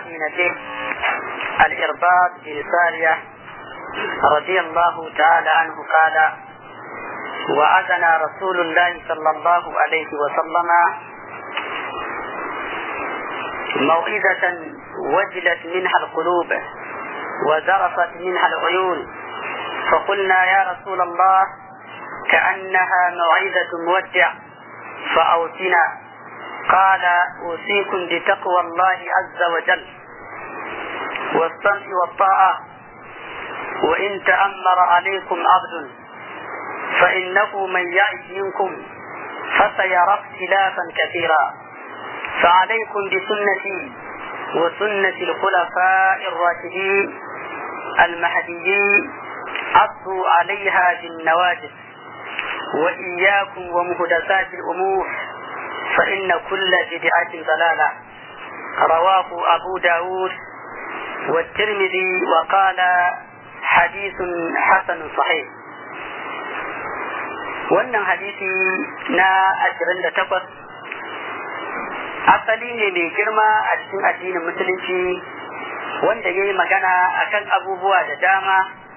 صحابي نجيب الإرباط بن سارية رضي الله تعالى عنه قال وأذن رسول الله صلى الله عليه وسلم موعظة وجلت منها القلوب وذرفت منها العيون فقلنا يا رسول الله كأنها موعظة مودع فأوصنا قال أوصيكم بتقوى الله عز وجل والسمع والطاعة وإن تأمر عليكم عبد فإنه من يعش منكم فسيرى اختلافا كثيرا فعليكم بسنتي وسنة الخلفاء الراشدين المهديين عضوا عليها بالنواجذ وإياكم ومهدسات الأمور فإن كل بدعة ضلالة رواه أبو داود والترمذي وقال حديث حسن صحيح wannan hadisi na ashirin da takwas asali ne mai girma a cikin addinin musulunci wanda ya yi magana akan abubuwa da dama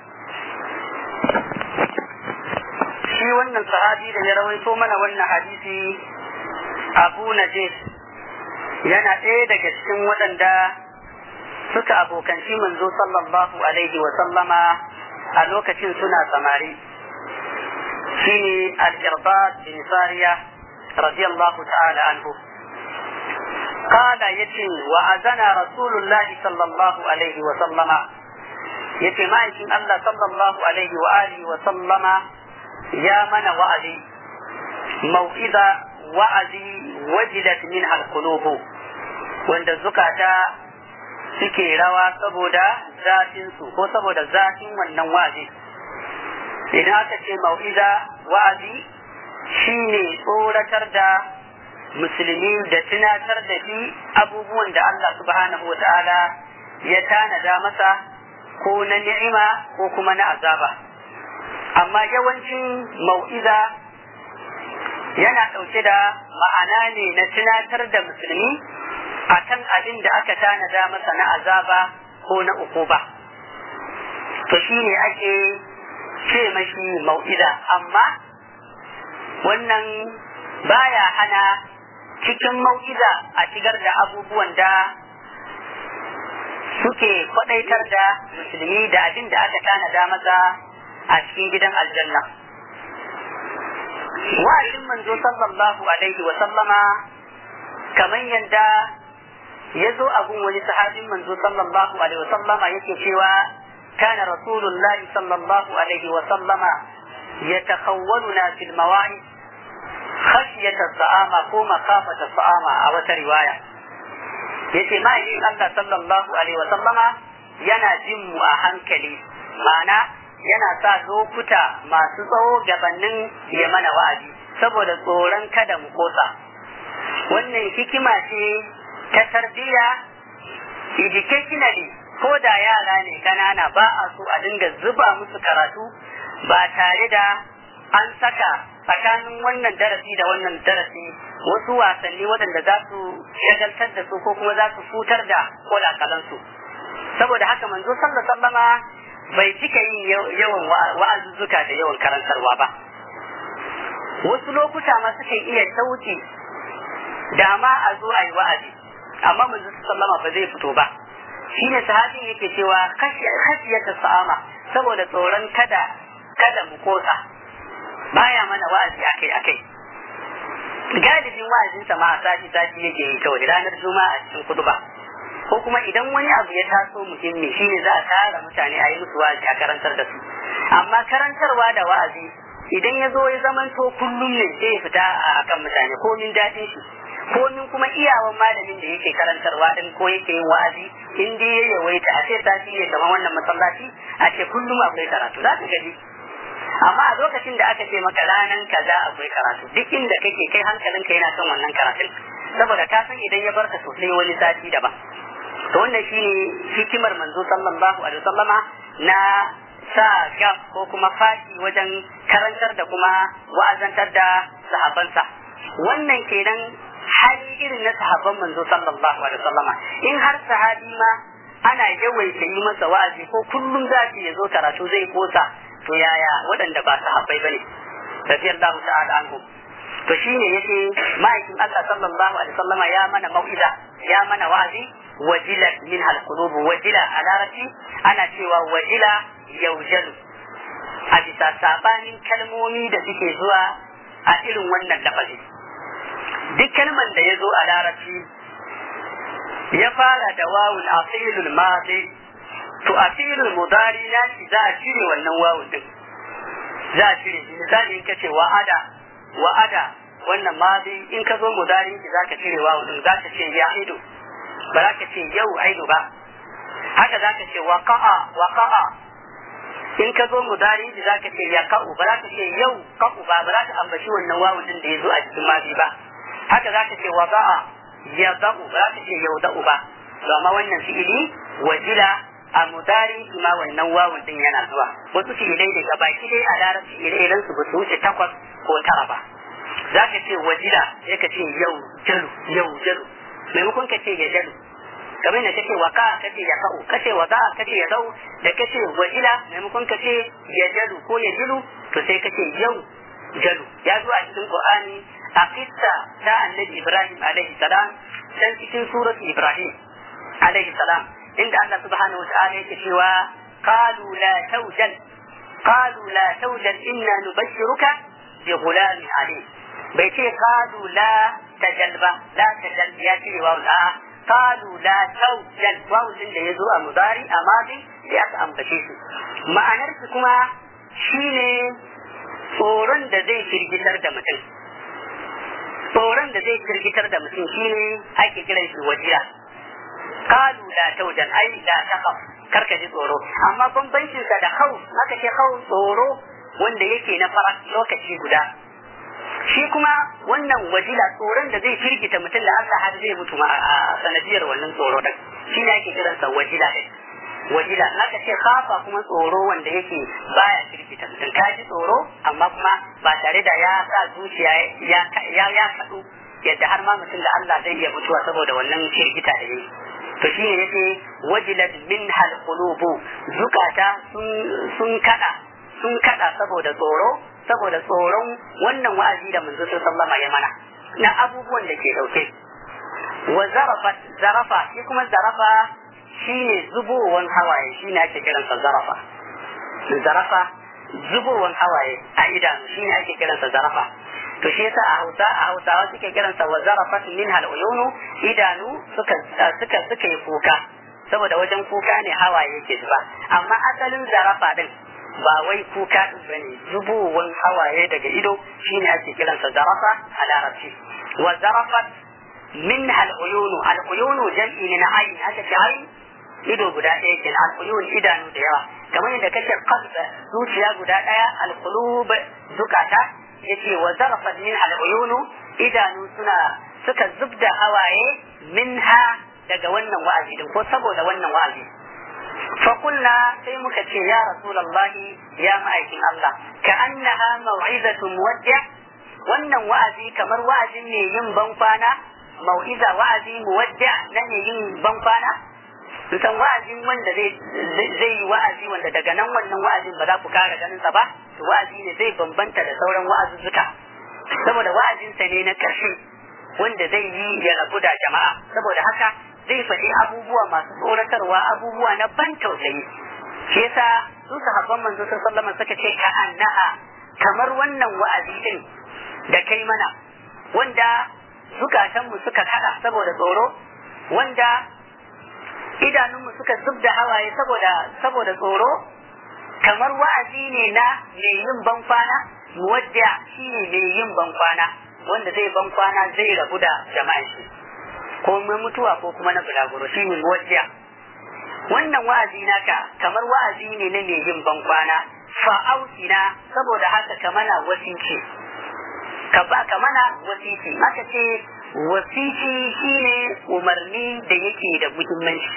shi wannan sahabi da ya rawaito mana wannan hadisi abu najis yana ɗaya daga cikin waɗanda suka abokanci manzo sallallahu alaihi wa sallama a lokacin suna samari shine al-irbad bin sariya radiyallahu ta'ala anhu قال يتي وأذن رسول الله صلى الله عليه وسلم يتي ما يتي الله صلى الله عليه وآله وسلم يا من وأذي موئذة وأذي وجلت منها القلوب وعند الزكاة suke rawa saboda zafinsu ko saboda zafin wannan wa'azi idan aka ce mau'iza wa'azi shine tsoratar da musulmi da tunatar da shi abubuwan da Allah subhanahu wa ta'ala ya tanada masa ko na ni'ima ko kuma na azaba amma yawancin mau'iza yana ɗauke da ma'ana ne na tunatar da musulmi akan abin da aka tanada masa na azaba ko na ukuba to shi ne ake ce mashi mau'iza amma wannan baya hana cikin mau'iza a shigar da abubuwan da suke kwadaitar da musulmi da abin da aka tanada masa a cikin gidan aljanna wa'azin manzo sallallahu alaihi wa sallama kamar yadda ya zo a gun wani sahabin manzo sallallahu alaihi wa sallama yake cewa kana rasulullah sallallahu alaihi wa sallama yatakhawwaluna fil mawa'id khashiyata sa'ama ko makafata sa'ama a wata riwaya yace ma'aikin Allah sallallahu alaihi wa sallama yana jin mu a hankali ma'ana yana sa lokuta masu tsawo gabanin ya mana wa'azi saboda tsoron kada mu kosa wannan hikima ce ta tarbiyya educationally ko da yara ne kanana ba a so a dinga zuba musu karatu ba tare da an saka tsakanin wannan darasi da wannan darasi wasu wasanni waɗanda za su shagaltar da su ko kuma za su futar da kolakalansu saboda haka manzo sallallahu sallama bai cika yin yawan wa'azuzzuka da yawan karantarwa ba wasu lokuta ma suke iya sauke da ma a zo a yi wa'azi amma manzo sallama ba zai fito ba shine sahabin yake cewa khashiyata sa'ama saboda tsoron kada kada mu kosa baya mana wa'azi akai akai galibin wa'azinsa ma a sati sati yake yi kawai ranar juma'a a cikin kuduba ko kuma idan wani abu ya taso muhimmi shine za a tara mutane a yi musu wa'azi a karantar da su amma karantarwa da wa'azi idan ya zo ya zamanto kullum ne sai ya fita a kan mutane komin daɗin shi komin kuma iyawan malamin da yake karantarwa din ko yake yin wa'azi in dai ya yawaita a ce sati ya kamar wannan masallaci a ce kullum akwai karatu za ka gani amma a lokacin da aka ce maka ranan kaza akwai karatu duk inda kake kai hankalinka yana kan wannan karatun saboda ka san idan ya barka sosai wani sati daban to wannan shine hikimar manzo sallallahu alaihi wasallama na sa gap ko kuma fashi wajen karantar da kuma wa'azantar da sahabansa wannan kenan hali irin na sahabban manzo sallallahu alaihi wasallama in har sahabi ma ana yawaita yi masa wa'azi ko kullum za ya zo karatu zai kosa to yaya waɗanda ba sahabbai bane radiyallahu ta'ala anhum to shine yace ma'aikin Allah sallallahu alaihi wasallama ya mana mau'iza ya mana wa'azi wajila min hal qulub wajila a larabci ana cewa wajila yaujalu a bisa sabanin kalmomi da suke zuwa a irin wannan lafazi duk kalman da ya zo a larabci ya fara da wawun a fi'ilul madi to a fi'ilul mudari na shi za a cire wannan wawun din za a cire shi misali in kace wa'ada wa'ada wannan madi in ka zo mudari ki zaka cire wawun din zaka ce ya ido ba za ka ce yau aido ba haka zaka ce waqa'a waqa'a in ka zo mudari ki zaka ce ya ka'u ba za ka ce yau ka'u ba ba za ka ambaci wannan wawun din da ya zo a cikin madi ba haka zaka ce wada'a ya da'u ba za ka ce yau da'u ba to amma wannan fi'ili wajila a mudari ma wannan wawun din yana zuwa wasu fi'ilai daga baki dai a larabci ire-iren su ba su wuce takwas ko tara ba za ka ce wajila sai ka ce yau jalu yau jalu maimakon ka ce ya jalu kamar da kace waka kace ya ka'u kace waka kace ya dau da kace wajila maimakon ka ce ya jalu ko ya julu to sai kace yau jalu ya zo a cikin qur'ani a kissa ta annabi ibrahim alaihi salam dan cikin surat ibrahim alaihi salam inda Allah subhanahu wa ta'ala yake cewa qalu la tawjal qalu la tawjal inna nubashshiruka bi ghulamin alim bai ce qalu la tajal ba la tajal ya ce wa la qalu la tawjal wawu din da yazo a mudari a madi sai aka ambace shi ma'anar su kuma shine tsoron da zai firgitar da mutum tsoron da zai firgitar da mutum shine ake kiran shi wajiya kalu la taujan ai la taqaf karka ji tsoro amma bambancin sa da khawf haka ce khawf tsoro wanda yake na fara lokaci guda shi kuma wannan wajila tsoron da zai firgita mutum da Allah har zai mutu a sanadiyar wannan tsoro din shi ne ake kiransa wajila din wajila naka ce kafa kuma tsoro wanda yake baya firgita mutum ka ji tsoro amma kuma ba tare da ya sa zuciya ya ya ya kaɗu yadda har ma mutum da Allah zai iya mutuwa saboda wannan firgita da yake to shi ne yake wajilat min hal qulubu zukata sun sun kada sun kada saboda tsoro saboda tsoron wannan wa'azi da manzo sallama ya mana na abubuwan da ke dauke wa zarafa zarafa shi kuma zarafa shine zubowan hawaye shine ake kiransa zarafa zarafa zubowan hawaye a idanu shine ake kiransa zarafa to shi yasa a Hausa a Hausawa suke kiransa wa zarafat min hal uyunu idanu suka suka suka yi kuka saboda wajen kuka ne hawaye yake zuba amma asalin zarafa din ba wai kuka din bane zubowan hawaye daga ido shine ake kiransa zarafa a larabci wa zarafat min hal uyunu al uyunu jam'i ne na ayin aka ce ayin ido guda ɗaya ke al uyun idanu da yawa kamar yadda kake qalb zuciya guda ɗaya al qulub zukata yace wa zarafat min al uyunu idanu suna suka zubda hawaye minha daga wannan wa'azi din ko saboda wannan wa'azi فقلنا sai muka ce ya rasulullahi ya ma'aikin Allah ka annaha mau'izatu muwaddi wannan wa'azi kamar wa'azin ne yin bankwana mau'iza wa'azi muwaddi na ne yin bankwana san wa'azin wanda zai zai yi wa'azi wanda daga nan wannan wa'azin ba za ku kara ganin sa ba to wa'azi ne zai bambanta da sauran wa'azuzzuka saboda wa'azinsa ne na ƙarshe wanda zai yi ya rabu da jama'a saboda haka zai faɗi abubuwa masu tsoratarwa abubuwa na ban tausayi shi yasa su sahabban manzo sallallahu alaihi suka ce ka annaha kamar wannan wa'azi din da kai mana wanda zukatanmu suka kada saboda tsoro wanda idanunmu suka zubda hawaye saboda saboda tsoro kamar wa'azi ne na mai yin bankwana muwadda shi ne mai yin bankwana wanda zai bankwana zai rabu da jama'an shi ko mai mutuwa ko kuma na bulaguro shi ne muwadda wannan wa'azi naka kamar wa'azi ne na mai yin bankwana fa'ausina saboda haka ka mana wasici ka ba ka mana wasici aka ce wasici shine umarni da yake da muhimmanci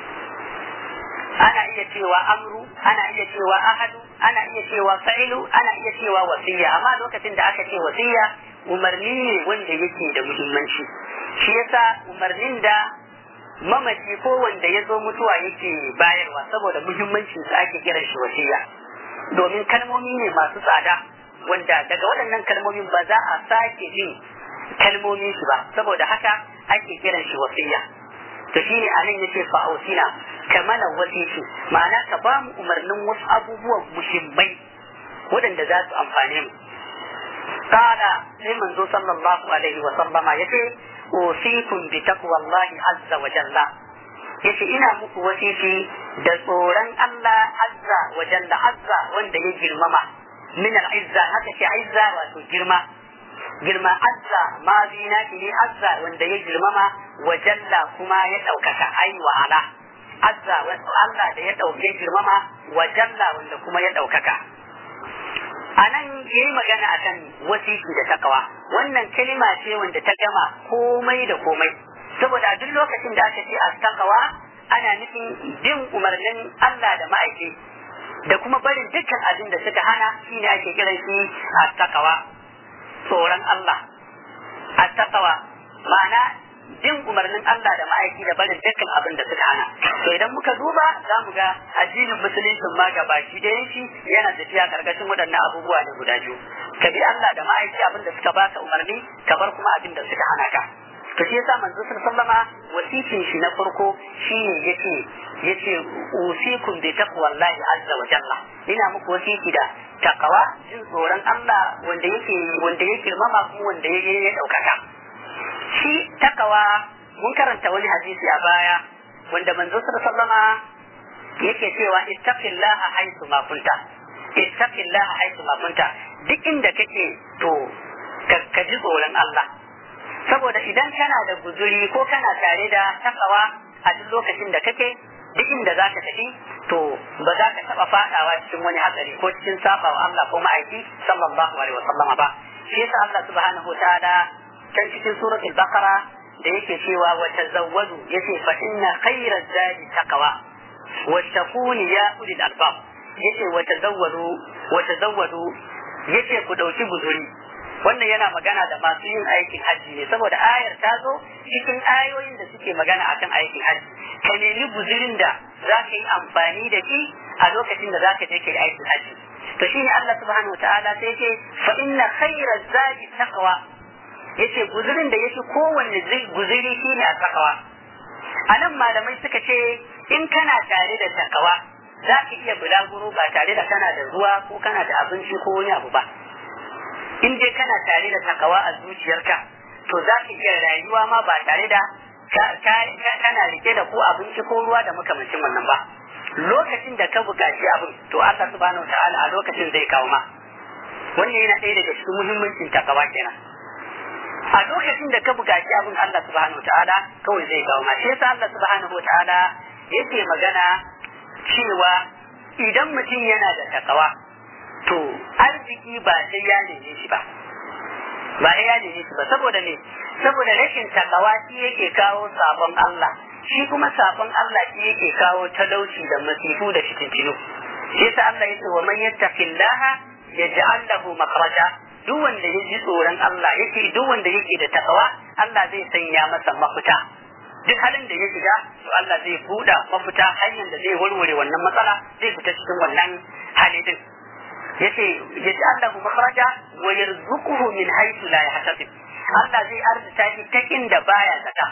ana iya cewa amru ana iya cewa ahadu ana iya cewa fa'ilu ana iya cewa wasiya amma lokacin da aka ce wasiya umarni ne wanda yake da muhimmanci shi yasa umarnin da mamaci ko wanda ya zo mutuwa yake bayarwa saboda muhimmancin sa ake kiran shi wasiya domin kalmomi ne masu tsada wanda daga waɗannan kalmomin ba za a sake jin kalmomin su ba saboda haka ake kiran shi wasiya to shine anan yace fa ausina ka mana wasiki ma'ana ka ba mu umarnin wasu abubuwan muhimmai waɗanda za su amfane mu kana sai manzo sallallahu alaihi wa sallama yace usikum bi taqwallahi azza wa jalla yace ina muku wasiki da tsoron Allah azza wa jalla azza wanda ya girmama min al-izza haka ce izza wato girma girma azza ma zina ne azza wanda ya girmama wa jalla kuma ya ɗaukaka ai wa ala azza Allah da ya ɗauke girmama wa jalla wanda kuma ya ɗaukaka a nan ya yi magana a kan wasiki da takawa wannan kalima ce wanda ta gama komai da komai saboda a duk lokacin da aka ce a takawa ana nufin bin umarnin Allah da ma'aiki da kuma barin dukkan abin da suka hana shine ake kiran shi a takawa tsoron Allah a takawa ma'ana bin umarnin Allah da ma'aiki da barin dukkan abin da suka hana to idan muka duba za mu ga addinin musulunci ma ga baki da yanki yana tafiya karkashin waɗannan abubuwa ne guda biyu ka bi Allah da ma'aiki abin da suka baka umarni ka bar kuma abin da suka hana ka to shi yasa manzo sallama wasikin shi na farko shine yace yace usikum bi taqwallahi azza wa jalla ina muku wasiki da takawa jin tsoron Allah wanda yake wanda yake girmama kuma wanda yake daukaka shi takawa mun karanta wani hadisi a baya wanda manzo sallama yake cewa ittaqillaha haythu ma kunta ittaqillaha haythu ma kunta duk inda kake to ka ji tsoron Allah saboda idan kana da guzuri ko kana tare da takawa a duk lokacin da kake duk inda za ka tafi to ba za ka taɓa faɗawa cikin wani hatsari ko cikin saba wa Allah ko ma'aiki sallallahu alaihi wasallam ba shi yasa Allah subhanahu wa ta'ala can cikin suratul baqara da yake cewa wa tazawwadu yace fa inna khayra zadi taqwa wa taquni ya ulil albab yace wa tazawwadu wa tazawwadu yace ku dauki guzuri wannan yana magana da masu yin aikin hajji ne saboda ayar ta zo cikin ayoyin da suke magana akan aikin hajji ka nemi guzurin da za ka yi amfani da shi a lokacin da za ka je ka yi aikin hajji to shine Allah subhanahu wataala sai ce fa inna khayra zadi taqwa yace guzurin da yake kowanne guzuri shine a taqwa anan malamai suka ce in kana tare da takawa za ka iya bulaguro ba tare da kana da ruwa ko kana da abinci ko wani abu ba in dai kana tare da takawa a zuciyarka to za ka iya rayuwa ma ba tare da kana rike da ko abinci ko ruwa da makamancin wannan ba lokacin da ka buƙaci abin to Allah subhanahu ta'ala a lokacin zai kawo ma wannan yana ɗaya daga cikin muhimmancin takawa kenan a lokacin da ka buƙaci abin Allah subhanahu ta'ala kawai zai kawo ma shi yasa Allah subhanahu ta'ala yake magana cewa idan mutum yana da takawa to arziki ba sai ya neme shi ba ba sai ya neme shi ba saboda me saboda rashin takawa shi yake kawo sabon Allah shi kuma sabon Allah shi yake kawo talauci da masifu da fitintinu shi yasa Allah yake wa man yattaqillaha yaj'al lahu makhraja duk wanda ya ji tsoron Allah yake duk wanda yake da takawa Allah zai sanya masa mafita duk halin da ya shiga to Allah zai buɗa mafita hanyar da zai warware wannan matsala zai fita cikin wannan hali din yace yace Allahu makhraja wa yarzuquhu min haythu la yahtasib Allah zai arzuta shi ta inda baya zata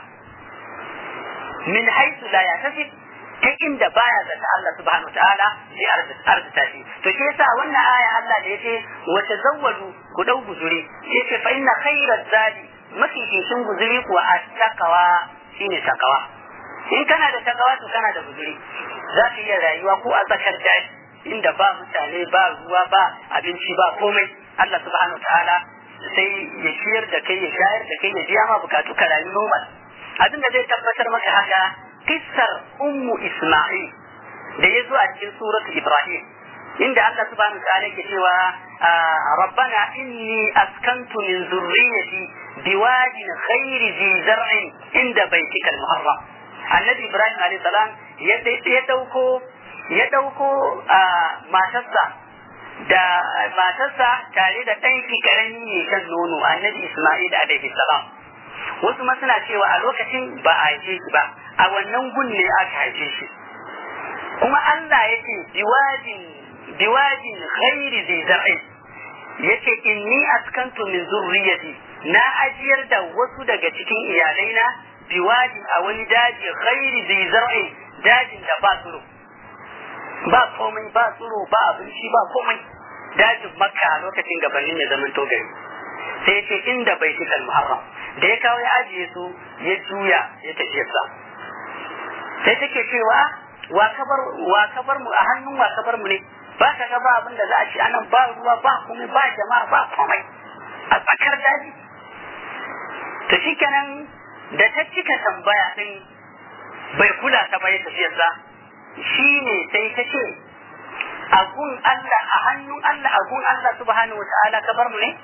min haythu la yahtasib ta inda baya zata Allah subhanahu wa ta'ala zai arzuta shi to shi yasa wannan aya Allah da yace wa tazawwadu ku dau guzuri yace fa inna khayraz zadi mafi cikin guzuri kuwa at-taqwa shine takawa in kana da takawa to kana da guzuri za ka iya rayuwa ko a tsakar daji inda ba mutane ba ruwa ba abinci ba komai Allah subhanahu wa ta'ala sai ya ciyar da kai ya shayar da kai ya biya ma bukatu ka rayu normal abin da zai tabbatar maka haka kissar ummu isma'il da ya zo a cikin suratu ibrahim inda Allah subhanahu wa ta'ala yake cewa rabbana inni askantu min zurriyyati biwadin ghairi zi zar'in inda baitikal muharram annabi ibrahim alayhi salam ya dauko ya ɗauko matarsa da matarsa tare da ɗan shi karami ne kan nono annabi Isma'il alaihi salam wasu ma suna cewa a lokacin ba a haife shi ba a wannan gun ne aka haife shi kuma Allah ya ce biwajin biwajin ghairi zai zar'i yace inni askantu min zurriyati na ajiyar da wasu daga cikin iyalaina biwajin a wani daji ghairi zai zar'i dajin da ba tsoro ba komai ba tsoro ba abinci ba komai dajin makka a lokacin gabanin ya zaman togari sai ya ce inda bai fi muharram da ya kawo ya ajiye su ya juya ya tafi sa sai take cewa wa kabar wa kabar mu a hannun wa kabar mu ne ba ka ga ba abin da za a ci anan ba ruwa ba komai ba jama'a ba komai a tsakar daji to shikenan da ta cika tambaya din bai kula ta bai tafiyar sa shine sai ta ce agun Allah a hannun Allah agun Allah subhanahu wa ta'ala kabar mu ne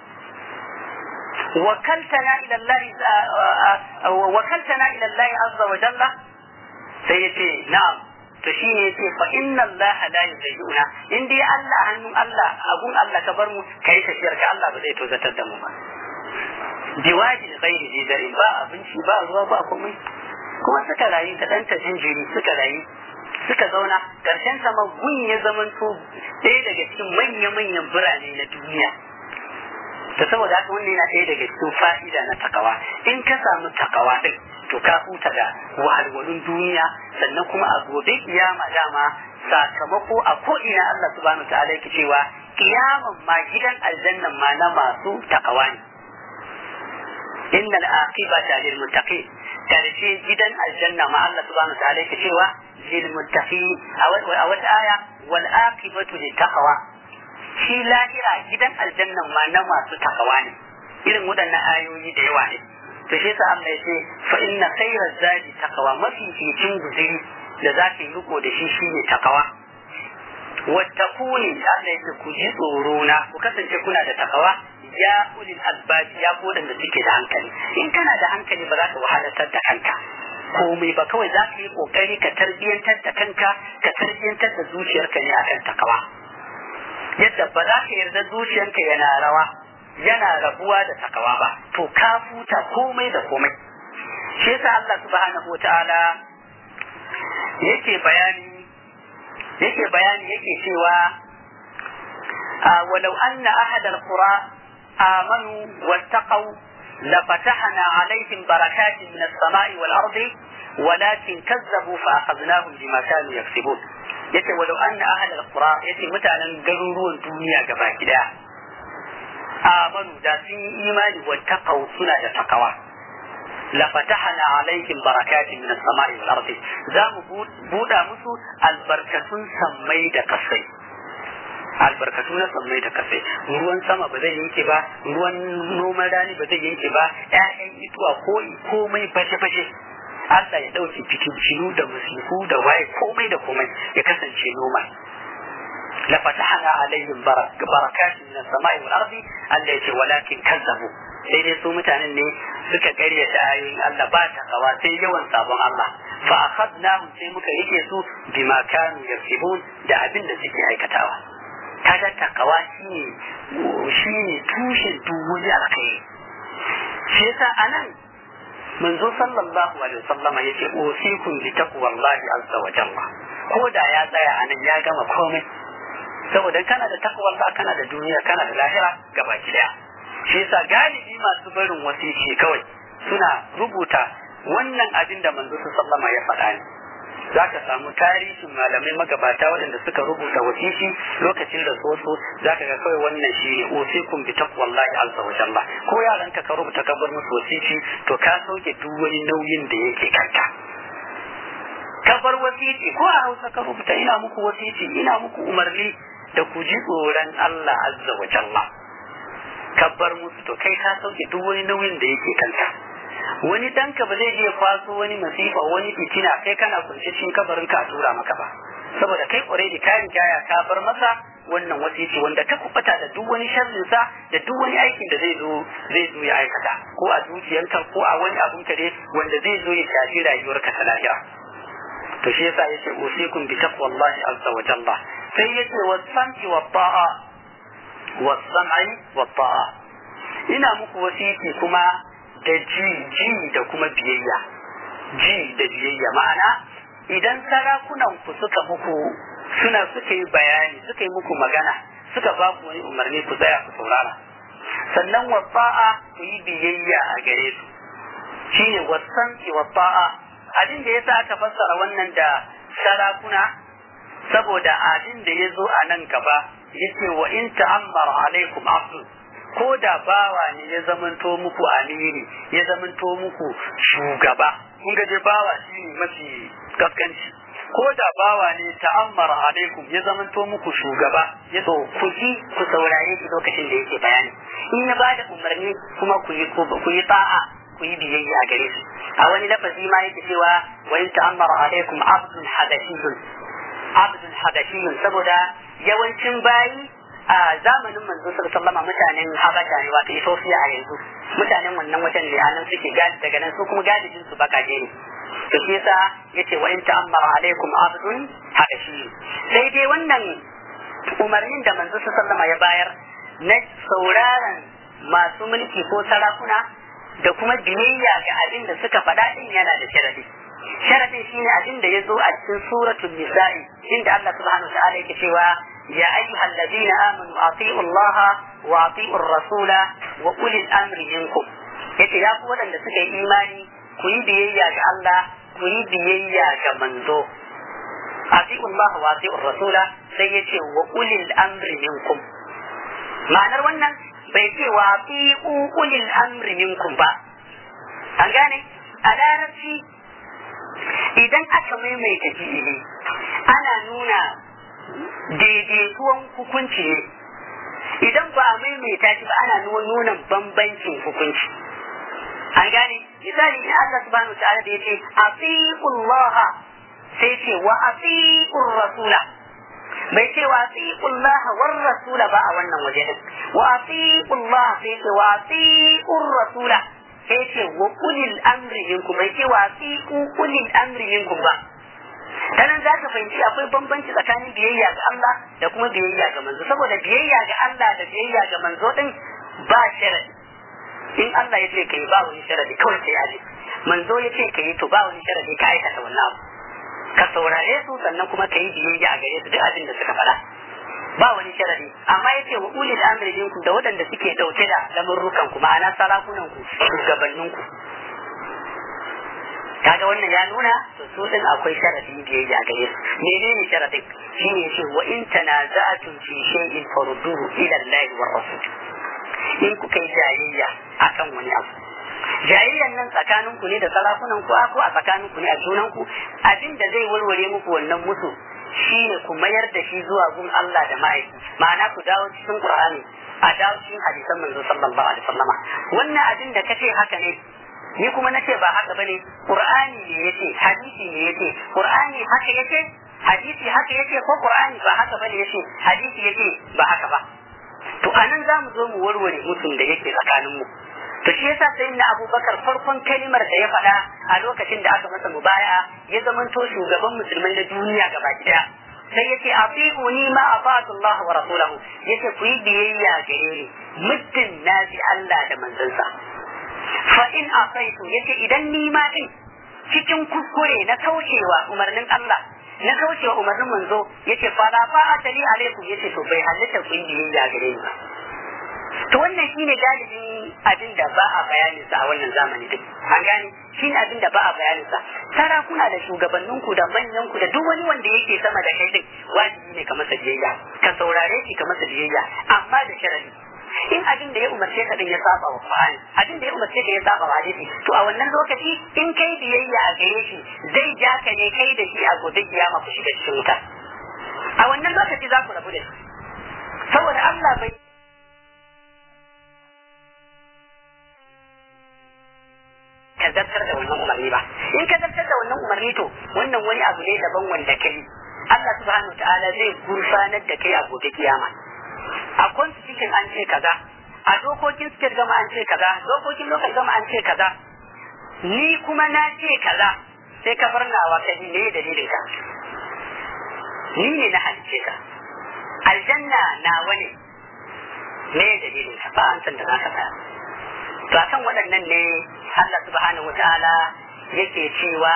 وكلتنا إلى الله وكلتنا إلى الله عز وجل سيتي نعم تشيني يتي فإن الله لا يزيئنا إن دي الله هنم الله أقول الله كبرم كيف شرك الله بزي توزت الدم بواد غير ذي ذرين با أبنشي با ruwa ba komai kuma suka rayu da ɗanta jinjiri suka rayu suka zauna ƙarshen sama gun ya zamanto ɗaya daga cikin manya-manyan birane na duniya da saboda haka wannan yana ɗaya daga cikin fa'ida na takawa in ka samu takawa ɗin to ka huta da wahalwalun duniya sannan kuma a gobe kiyama dama sakamako a ko ina Allah subhanahu wa ta'ala yake cewa kiyaman ma gidan aljannan ma na masu takawa ne innal aqibata lil muttaqin karshe gidan aljanna ma Allah subhanahu wa ta'ala yake cewa lil muttaqin a wata aya wal aqibatu lit taqwa shi lahira gidan aljannan ma na masu takawa ne irin waɗannan ayoyi da yawa ne to shi yasa Allah ya ce fa inna khayra zadi taqwa mafi cikin guzuri da za ka yi riko da shi shine takawa wattaquni Allah ya ce ku ji tsoro na ku kasance kuna da takawa ya ulil albab ya ku da suke da hankali in kana da hankali ba za ka wahalatar da kanka komai ba kawai za ka yi kokari ka tarbiyantar da kanka ka tarbiyantar da zuciyarka ne akan takawa yadda ba za ka yarda zuciyanka yana rawa yana rabuwa da takawa ba to ka futa komai da komai shi yasa Allah subhanahu wataala yake bayani yake bayani yake cewa walau anna ahadal qura amanu wattaqau لفتحنا عليهم بركات من السماء والأرض ولكن كذبوا فأخذناهم بما كانوا يكسبون yace walau anna ahal alqura yace mutanen garuruwan duniya gaba gida amanu da sun yi imani wa taqaw suna da takawa la fatahna alaihim barakatin min as-sama'i wal ardi za mu buda musu albarkatun sammai da kasai albarkatu na sammai da kasai ruwan sama ba zai yanke ba ruwan noman rani ba zai yanke ba ƴaƴan ituwa ko komai fashe-fashe Allah ya ɗauke fitintinu da musiku da waye komai da komai ya kasance noma la fatahna alaihim barakatin min as-sama'i wal ardi Allah ya ce walakin kazzabu sai dai su mutanen ne suka karyata ayoyin Allah ba ta kawa sai yawan sabon Allah fa akhadnahum sai muka yake su bima kanu yaksibun da abin da suke aikatawa kaga takawa shine shine tushen duk wani alkhairi shi yasa anan manzo sallallahu alaihi wasallama yace usikum bi taqwallahi azza wa jalla ko da ya tsaya anan ya gama komai saboda kana da taqwallah kana da duniya kana da lahira gabaki daya shi yasa galibi masu barin wasiki kawai suna rubuta wannan abin da manzo sallama ya faɗa ne za ka samu tarihin malamai magabata waɗanda suka rubuta wasiki lokacin da soso za ka ga kawai wannan shi ne usikum bi taqwallahi azza wa jalla ko yaran ka rubuta ka bar musu wasiki to ka sauke duk wani nauyin da yake kanka ka bar wasiki ko a Hausa ka rubuta ina muku wasiki ina muku umarni da ku ji tsoron Allah azza wa jalla ka bar musu to kai ka sauke duk wani nauyin da yake kanka wani danka ba zai iya kwaso wani masifa wani fitina kai kana kunce cikin kabarin ka tura maka ba saboda kai already ka riga ya ka bar masa wannan wasiti wanda ta kubata da duk wani sharrin sa da duk wani aikin da zai zo zai zo ya aikata ko a dukiyarka ko a wani abun ka dai wanda zai zo ya shafi rayuwarka ta lahira to shi yasa yace usikum bi taqwallahi azza wa jalla sai yace wasanti wa ta'a was-sam'i wat-ta'a ina muku wasiki kuma da ji ji da kuma biyayya ji da biyayya ma'ana idan sarakunan ku suka muku suna suka yi bayani suka yi muku magana suka ba ku wani umarni ku tsaya ku saurara sannan wasa'a ku yi biyayya a gare su shine wasan ki wasa'a abin da yasa aka fassara wannan da sarakuna saboda abin da ya zo a nan gaba yace wa in ta'ammara alaikum abdu ko da bawa ne ya zamanto muku amiri ya zamanto muku shugaba kun ga je bawa shine mafi kaskanci ko da bawa ne ta'ammara alaikum ya zamanto muku shugaba ya so ku ji ku saurare shi lokacin da yake bayani in ya bada umarni kuma ku yi ku yi ta'a ku yi biyayya a gare shi a wani lafazi ma yake cewa wa in ta'ammara alaikum abdul hadashiyun abdul hadashiyun saboda yawancin bayi a zamanin manzo sallama mutanen habasha ne wato ethiopia a yanzu mutanen wannan wajen ne anan suke gadi daga nan su kuma gadijin su bakaje ne to shi yasa yace wa in ta'ammara alaikum abdun habashi sai dai wannan umarnin da manzo sallama ya bayar na sauraron masu mulki ko sarakuna da kuma biyayya ga abin da suka faɗa din yana da sharadi sharadin shine abin da ya zo a cikin suratul nisa'i inda Allah subhanahu wa ta'ala yake cewa يا أيها الذين آمنوا أطيعوا الله وأطيعوا الرسول وأولي الأمر منكم yace ya ku waɗanda suka yi imani ku yi biyayya ga Allah ku yi biyayya ga manzo ati'u Allah wa ati'u rasula sai yace wa ulil amri minkum ma'anar wannan bai ce wa ati'u ulil amri minkum ba an gane a larabci idan aka maimaita fi'ili ana nuna daidaituwan hukunci ne idan ba a maimaita shi ba ana nuna bambancin hukunci an gane misali in Allah subhanahu wa ta'ala da yace atiqullah sai ce wa atiqur rasula bai ce wa atiqullah war rasula ba a wannan waje din wa atiqullah sai ce wa atiqur rasula sai ce wa ulil amri minkum bai ce wa atiqu ulil amri minkum ba ta nan za ka fahimci akwai bambanci tsakanin biyayya ga Allah da kuma biyayya ga manzo saboda biyayya ga Allah da biyayya ga manzo din ba sharadi in Allah ya ce kai ba wani sharadi kawai sai aje manzo ya ce kai to ba wani sharadi ka aikata wannan abu ka saurare su sannan kuma ka yi biyayya a gare su duk abin da suka faɗa ba wani sharadi amma yace wa ulil amri minkum da waɗanda suke dauke da lamurrukan ku ma'ana sarakunan ku shugabannin ku kaga wannan ya nuna to su din akwai sharadin biyayya gare su menene sharadin shine yace wa in tanaza'tum fi shay'in farudduhu ila Allah wa rasul in kuka yi jayayya akan wani abu jayayyan nan tsakanin ku ne da sarakunan ku ko a tsakanin ku ne a junan ku abin da zai warware muku wannan musu shine ku mayar da shi zuwa gun Allah da ma'aiki ma'ana ku dawo cikin Qur'ani a dawo cikin hadisan manzo sallallahu alaihi wasallama wannan abin da kace haka ne ni kuma nace ba haka bane qur'ani ne yace hadisi ne yace qur'ani haka yace hadisi haka yace ko qur'ani ba haka bane yace hadisi yace ba haka ba to anan za mu zo mu warware mutum da yake tsakanin mu to shi yasa sai na abubakar farkon kalimar da ya faɗa a lokacin da aka masa mubaya ya zamanto shugaban musulmai na duniya gaba daya sai yace atiquni ma afatu Allah wa rasulahu yace ku yi biyayya gare ni muddin naji Allah da manzansa fa in asaitu yace idan ni ma din cikin kuskure na kaucewa umarnin Allah na kaucewa umarnin manzo yace fa la fa atali alaikum yace to bai halitta ku yi ya gare ni ba to wannan shine galibin abin da ba a bayanin sa a wannan zamani din an gane shine abin da ba a bayanin sa sarakuna da shugabannin ku da manyan ku da duk wani wanda yake sama da kai din wajibi ne ka masa biyayya ka saurare shi ka masa biyayya amma da sharadi in abin da ya umarce ka din ya saba wa Qur'ani abin da ya umarce ka ya saba wa hadisi to a wannan lokaci in kai biyayya a gare shi zai ja ka ne kai da shi a gobe kiyama ku shiga cikin wuta a wannan lokaci za ku rabu da shi saboda Allah bai ka zartar da wannan umarni ba in ka zartar da wannan umarni to wannan wani abu ne daban wanda kai Allah subhanahu wa ta'ala zai gurfanar da kai a gobe kiyama a constitution an ce kaza a dokokin state gama an ce kaza dokokin local gama an ce kaza ni kuma na ce kaza sai ka bar nawa ka ji me dalilin ka ni ne na halice ka aljanna nawa ne me dalilin ka ba an san da zaka tsaya to akan waɗannan ne Allah subhanahu wataala yake cewa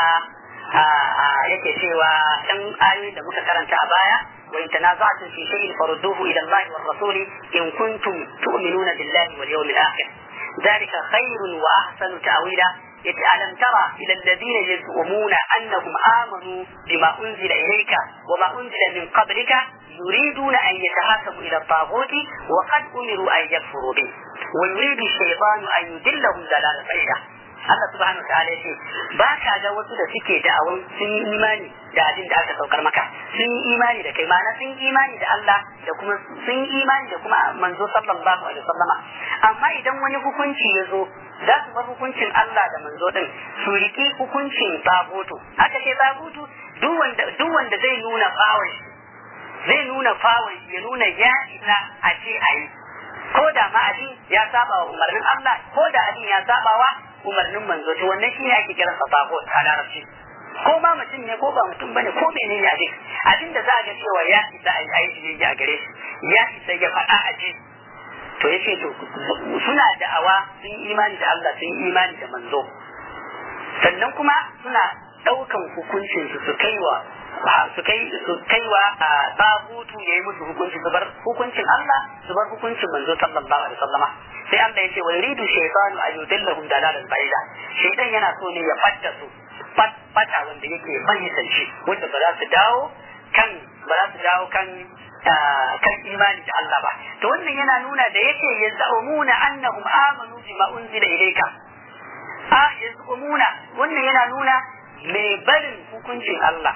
yake cewa dan ayoyi da muka karanta a baya wa in tanaza'tum fi shay'in farudduhu ila Allah war rasul in kuntum tu'minuna billahi wal yawmil akhir ذلك خير وأحسن تأويلا ألم ترى إلى الذين يزعمون أنهم آمنوا بما أنزل إليك وما أنزل من قبلك يريدون أن يتهاكموا إلى الطاغوت وقد أمروا أن يكفروا به ويريد الشيطان أن يدلهم ضلالا بعيدا Allah subhanahu ta'ala yace ba ka ga wasu da suke da'awan sun yi imani da abin da aka saukar maka sun yi imani da kai ma'ana sun yi imani da Allah da kuma sun yi imani da kuma manzo sallallahu alaihi wasallama amma idan wani hukunci ya zo za su bar hukuncin Allah da manzo din su riki hukuncin tabutu aka ce tabutu duk wanda duk wanda zai nuna fawon zai nuna fawon ya nuna ya isa a ce ayi ko da ma abin ya saba wa umarnin Allah ko da abin ya saba wa umarnin manzo to wannan shine ake kiran sa tagut a larabci ko ma mutum ne ko ba mutum bane ko menene abin abin da za a ga cewa ya isa a yi a gare shi ya isa ya faɗa a ji to yace to suna da'awa sun imani da Allah sun imani da manzo sannan kuma suna ɗaukan hukuncin su su kaiwa su kai su kaiwa a tagutu ya yi musu hukunci su bar hukuncin Allah su bar hukuncin manzo sallallahu alaihi wasallama sai Allah ya ce wa yuridu shaytanu an yudillahum dalalan ba'ida shaytan yana so ne ya fatta su fata wanda yake fahimtar shi wanda ba za su dawo kan ba za su dawo kan kan imani da Allah ba to wannan yana nuna da yake yaz'umuna annahum amanu bima unzila ilayka a yaz'umuna wannan yana nuna mai barin hukuncin Allah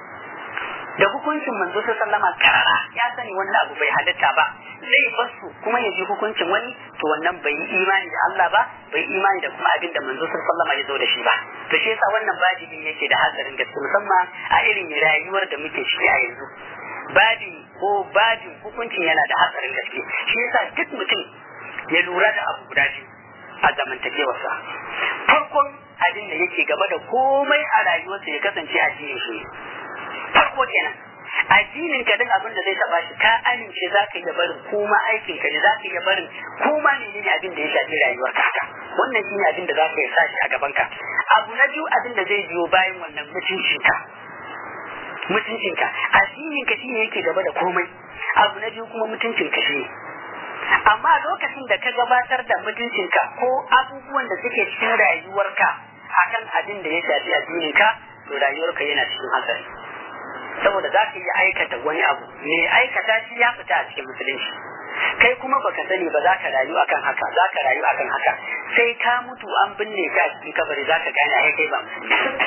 da hukuncin manzo sallama karara ya sani wannan abu bai halatta ba zai basu kuma ya ji hukuncin wani to wannan bai yi imani da Allah ba bai imani da kuma abin da manzo sallama ya zo da shi ba to shi yasa wannan babin yake da hatsarin gaske musamman a irin rayuwar da muke ciki a yanzu babin ko babin hukuncin yana da hatsarin gaske shi yasa duk mutum ya lura da abu guda biyu a zamantakewarsa farkon abin da yake gaba da komai a rayuwarsa ya kasance addinin shi farko kenan addinin ka duk abin da zai taba shi ka amince za ka iya barin kuma aikin ka ne za ka iya barin kuma menene abin da ya shafi rayuwar ka haka wannan shine abin da za ka sa shi a gaban ka abu na biyu abin da zai biyo bayan wannan mutuncin ka mutuncin ka addinin ka shine yake gaba da komai abu na biyu kuma mutuncin ka shine amma lokacin da ka gabatar da mutuncinka ko abubuwan da suke cikin rayuwarka akan abin da ya shafi addinin ka to rayuwarka yana cikin hatsari saboda za ka iya aikata wani abu me aikata shi ya fita a cikin musulunci kai kuma baka sani ba za ka rayu akan haka za ka rayu akan haka sai ka mutu an binne ka a cikin kabari za ka gane ai kai ba musulmi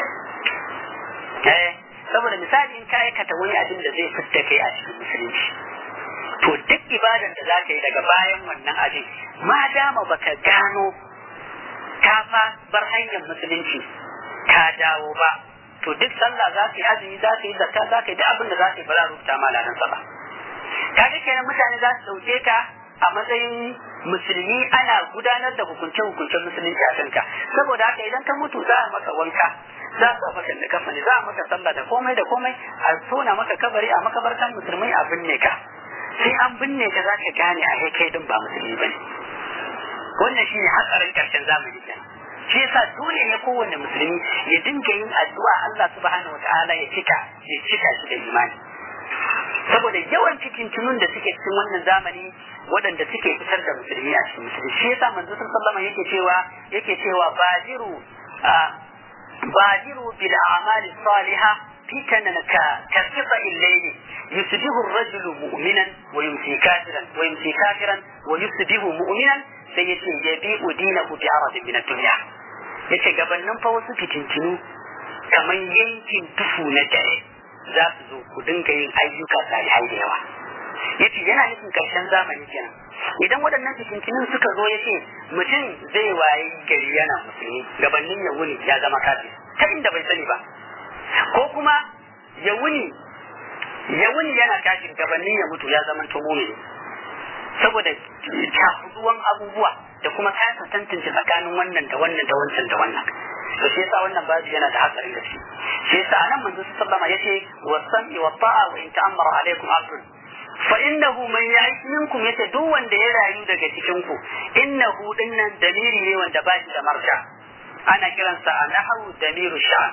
eh saboda misali in ka aikata wani abin da zai fitta kai a cikin musulunci to duk ibadan da za ka yi daga bayan wannan abin ma dama baka gano ka fa bar hanyar musulunci ka dawo ba to duk sallah za ka yi azumi za ka yi zakka za ka yi duk abin da za ka yi ba za a rubuta ma ladan sa ba kaga kenan mutane za su dauke ka a matsayin musulmi ana gudanar da hukunce-hukuncen musulunci a kanka saboda haka idan ka mutu za a maka wanka za a maka da kafani za a maka sallah da komai da komai a tona maka kabari a makabartan musulmai a binne ka sai an binne ka za ka gane a kai din ba musulmi bane wannan shine hatsarin karshen zamani kenan shi yasa dole ne kowanne musulmi ya dinga yin addu'a Allah subhanahu wataala ya cika ya cika shi da imani saboda yawan cikintunun da suke cikin wannan zamani waɗanda suke fitar da musulmi a cikin musulmi shi yasa manzo sallallahu yake cewa yake cewa bajiru bajiru bil a'mali salihah fitanan ka kasfa illayli yusbihu ar-rajulu mu'minan wa yumsi kafiran wa yumsi kafiran wa yusbihu mu'minan sai yace yabi'u dinahu bi aradin min ad-dunya yace gabanin fa wasu fitintinu kamar yankin tufu na dare za su zo ku dinga yin ayyuka salihai da yawa yace yana nufin karshen zamani kenan idan waɗannan fitintinun suka zo yace mutum zai wayi gari yana musulmi gabanin ya wuni ya zama kafir ta inda bai sani ba ko kuma ya wuni ya wuni yana kafir gabanin ya mutu ya zama to mu'mini saboda cakuduwan abubuwa da kuma kasa tantance tsakanin wannan da wannan da wancan da wannan to shi yasa wannan babu yana da hatsarin gaske shi yasa anan manzo sallama yace wa sam'i wa ta'a wa in ta'ammara alaikum abdun fa inna innahu man ya'ish minkum yace duk wanda ya rayu daga cikin ku innahu dinnan dalili ne wanda ba shi da marja ana kiransa a nahawu damiru sha'an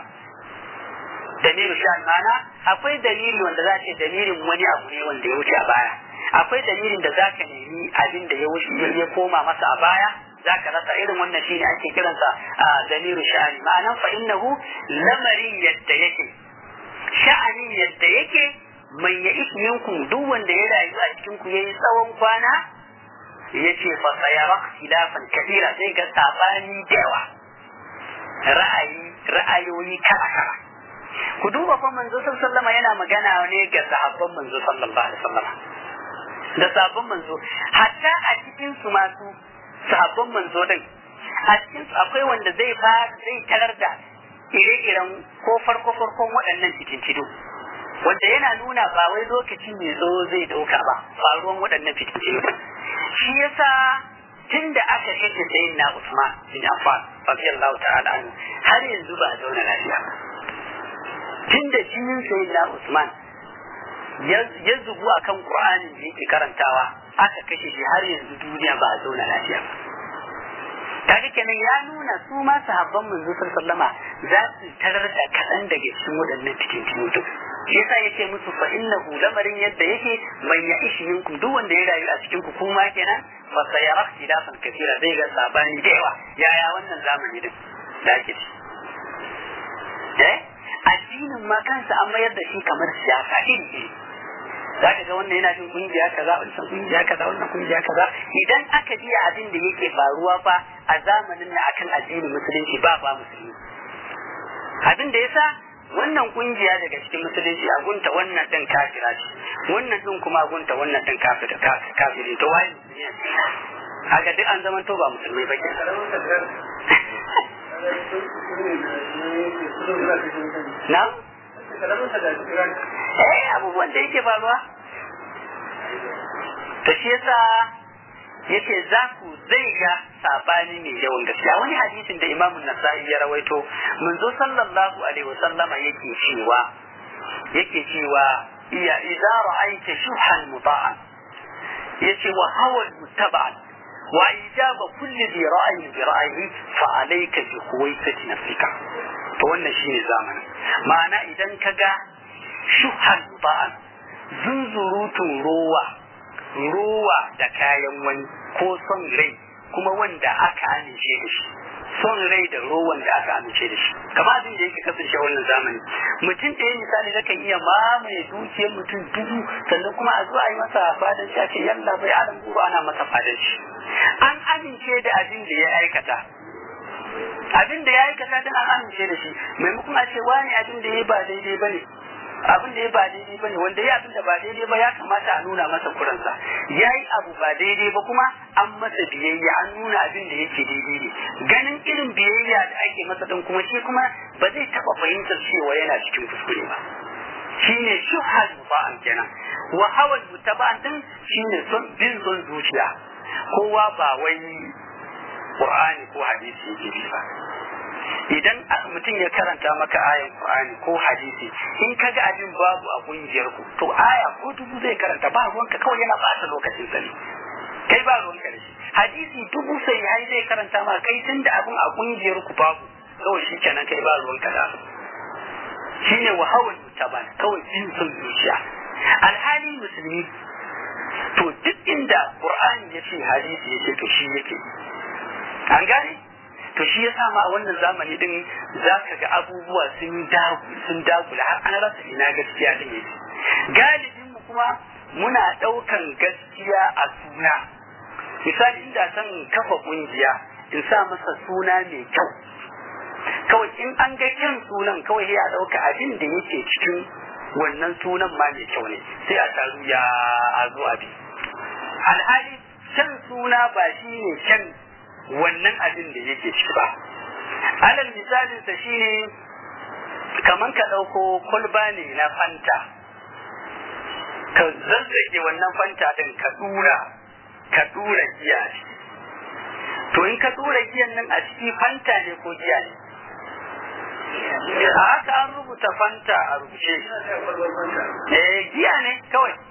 damiru sha'an mana akwai dalili wanda za ce dalilin wani abu ne wanda ya wuce a baya akwai dalilin da za ka nemi abin da ya wuce ya koma masa a baya za ka rasa irin wannan shine ake kiransa a damiru sha'ani ma'anan fa innahu lamarin yadda yake sha'anin yadda yake man ya minkum duk wanda ya rayu a cikin ku yayi tsawon kwana yace fa sayara khilafan kathira sai ga sabani da yawa ra'ayi ra'ayoyi kala kala ku duba fa manzo sallallahu yana magana ne ga sahabban manzo sallallahu alaihi wasallam da sahabban manzo hatta a cikin su masu sahabban manzo din a cikin su akwai wanda zai fa zai tarar da ire-iren ko farko farkon waɗannan cikin cido wanda yana nuna ba wai lokaci mai zo zai dauka ba faruwan waɗannan cikin cido shi yasa tun da aka kashe sayin na Usman bin Affan radiyallahu ta'ala anhu har yanzu ba a zauna lafiya ba tun da jinin sayin na Usman ya zubu akan Qur'anin da yake karantawa aka kashe shi har yanzu duniya ba a zauna lafiya ba kaga kenan ya nuna su ma sahabban manzo sallama za su tarar da kaɗan daga cikin waɗannan cikin cikin shi yasa yake musu fa innahu lamarin yadda yake man ya ishi minkum duk wanda ya rayu a cikin ku kuma kenan fa sayara ikhtilafan kathira zai ga sabani da yawa yaya wannan zamani din da ake ci eh addinin ma kansa an mayar da shi kamar siyasa iri za ka ga wannan yana jin kungiya kaza wannan kungiya kaza wannan kungiya kaza idan aka ji abin da yake faruwa fa a zamanin na akan addinin musulunci ba ba musulmi abin da yasa wannan kungiya daga cikin musulunci a gunta wannan din kafira ce wannan din kuma a gunta wannan din kafira kafiri to wai haka duk an zama to ba musulmai ba na eh abubuwan da yake faruwa to shi yasa yake za ku zai ga sabani mai yawan gaskiya wani hadisin da imamu nasa'i ya rawaito manzo sallallahu alaihi wasallama yake cewa yake cewa iya idza ra'aita shuhan muta'an yace wa hawa muttaba'an wa ijaba kulli bi ra'yin bi ra'yihi fa alayka bi khuwaisati nafsika to wannan shine zamanin ma'ana idan kaga shuhan muta'an zunzurutun rowa rowa da kayan wani ko son rai kuma wanda aka amince da shi son rai da rowan da aka amince da shi kamar abin da yake kasance wannan zamani mutum ɗaya misali zakan iya mamaye dukiyar mutum dubu sannan kuma a zuwa yi masa fadan shi a ce yalla bai adam guru ana masa fadan shi an amince da abin da ya aikata abin da ya aikata din an amince da shi maimakon a ce wani abin da ya ba daidai bane abin da ya ba daidai bane wanda ya abin da ba daidai ba ya kamata a nuna masa kuransa ya yi abu ba daidai ba kuma an masa biyayya an nuna abin da yake daidai ne ganin irin biyayya da ake masa din kuma shi kuma ba zai taba fahimtar cewa yana cikin kuskure ba shine shuhal muba'an kenan wa hawal mutaba'an din shine son bin son zuciya kowa ba wai qur'ani ko hadisi yake bi ba idan mutum ya karanta maka ayan Qur'ani ko hadisi in ka ga abin babu a kungiyar ku to aya ko dubu zai karanta ba ruwanka kawai yana bata lokacin sa ne kai ba ruwanka da shi hadisi dubu sai yayi zai karanta ma kai tun da abin a kungiyar ku babu kawai shi kenan kai ba ruwanka da shine wahawal mutaban kawai jin son zuciya alhali musulmi to duk inda Qur'ani ya ce hadisi ya ce to shi yake an gane to shi yasa ma a wannan zamani din za ka ga abubuwa sun sun dagula har an rasa ina gaskiya din yake galibin mu kuma muna daukan gaskiya a suna misali inda san kafa kungiya in sa masa suna mai kyau kawai in an ga kyan sunan kawai ya dauka abin da yake cikin wannan sunan ma mai kyau ne sai a taru ya a zo abi alhali kyan suna ba shi ne kyan wannan abin da yake ciki ba alal misalinsa shine kaman ka ɗauko kwalba ne na fanta ka zazzage wannan fanta ɗin ka ɗura ka ɗura giya a ciki to in ka ɗura giyan nan a ciki fanta ne ko giya ne a haka an rubuta fanta a rubuce eh giya ne kawai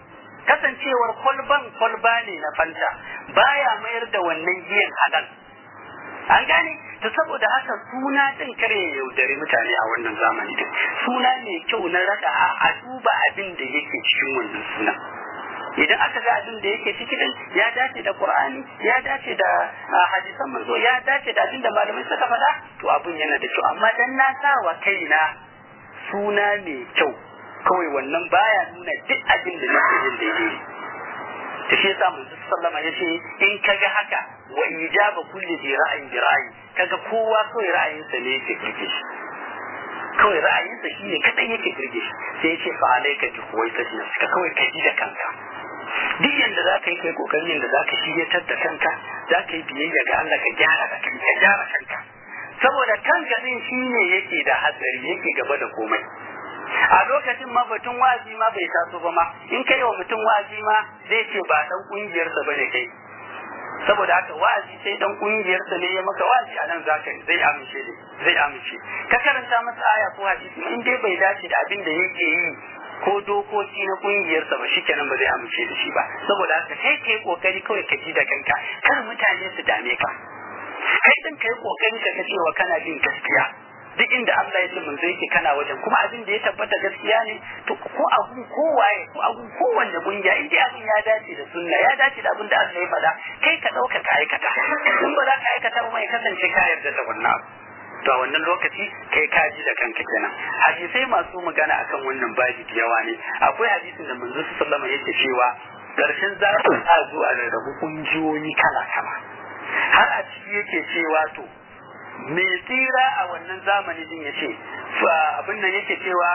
kasancewar kwalban kwalba ne na fanta baya mayar da wannan giyan halal an gane to saboda haka suna din kare ya yaudari mutane a wannan zamani din suna mai kyau na rada a duba abin da yake cikin wannan suna idan aka ga abin da yake ciki din ya dace da qur'ani ya dace da hadisan manzo ya dace da abin da malamai suka faɗa to abin yana da kyau amma dan na sa wa kaina suna mai kyau kawai wannan baya nuna duk abin da nake yin daidai da shi yasa manzo sallama yace in kaga haka wa ijaba kulli bi ra'ayin bi ra'ayi kaga kowa kawai ra'ayinsa ne yake kirge shi kawai ra'ayinsa shi ne kadan yake kirge shi sai yace fa alayka bi huwaisati nafsika kawai ka ji da kanka duk yanda za ka yi kai kokarin yanda za ka shiryatar da kanka za ka yi biyayya ga Allah ka gyara da kanka ka gyara kanka saboda kanka din shi ne yake da hatsari yake gaba da komai a lokacin ma batun wa'azi ma bai taso ba ma in kai wa mutum wa'azi ma zai ce ba dan kungiyarsa bane kai saboda haka wa'azi sai dan kungiyarsa ne ya maka wa'azi a nan zaka zai amince ne zai amince ka karanta masa aya ko hadisi in dai bai dace da abin da yake yi ko dokoki na kungiyarsa ba shikenan ba zai amince da shi ba saboda haka kai kai kokari kawai ka ji da kanka kar mutane su dame ka kai din kai kokari ka ga cewa kana bin gaskiya duk inda Allah ya ce mun zai ke kana wajen kuma abin da ya tabbata gaskiya ne to ko abu ko waye ko abu ko wanda kungiya in dai abin ya dace da sunna ya dace da abin da Allah ya faɗa kai ka ɗauka ka aikata in ba za ka aikata ba mai kasance ka yarda da wannan abu to a wannan lokaci kai ka ji da kanka kenan hadisai masu magana akan wannan babi da yawa ne akwai hadisin da manzo sallallahu alaihi yake cewa karshen za a zo a rarrabu kungiyoyi kala kala har a ciki yake cewa to mai tsira a wannan zamani din yace abin nan yake cewa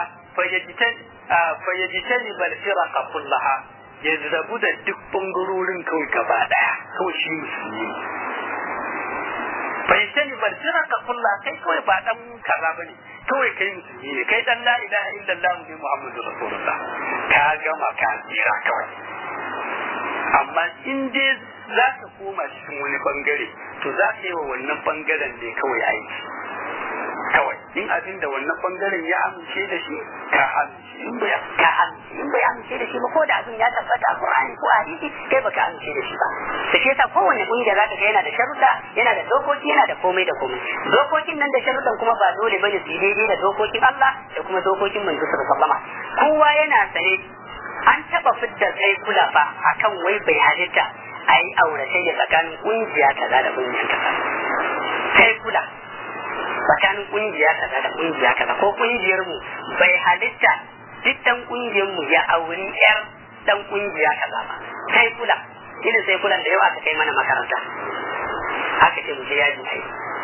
fayyajitan bal firqa kullaha ya rabu da duk bangarorin kawai gaba daya kawai shi musulmi fayyajitan bal firqa kullaha kai kawai ba dan kaza bane kawai kai musulmi ne kai dan la ilaha illallah ne muhammadu rasulullah ka gama ka tsira kawai amma in dai za ka koma cikin wani bangare to za ka yi wa wannan bangaren ne kawai aiki kawai in abin da wannan bangaren ya amince da shi ka amince in bai ka amince in bai amince da shi ba ko da abin ya tabbata a Qur'ani ko a hadisi kai baka amince da shi ba da shi yasa kowanne kungiya za ka ga yana da sharuɗa yana da dokoki yana da komai da komai dokokin nan da sharuɗan kuma ba dole bane su yi daidai da dokokin Allah da kuma dokokin manzo sallallahu alaihi wasallam kowa yana sane an taba fidda kai kula fa akan wai bai halitta a yi auratayya tsakanin kungiya kaza da kungiya kaza kai kula tsakanin kungiya kaza da kungiya kaza ko kungiyar mu bai halitta duk dan kungiyar mu ya auri yar dan kungiya kaza ba kai kula irin sai kulan da yawa aka kai mana makaranta haka ce mu je yaji ai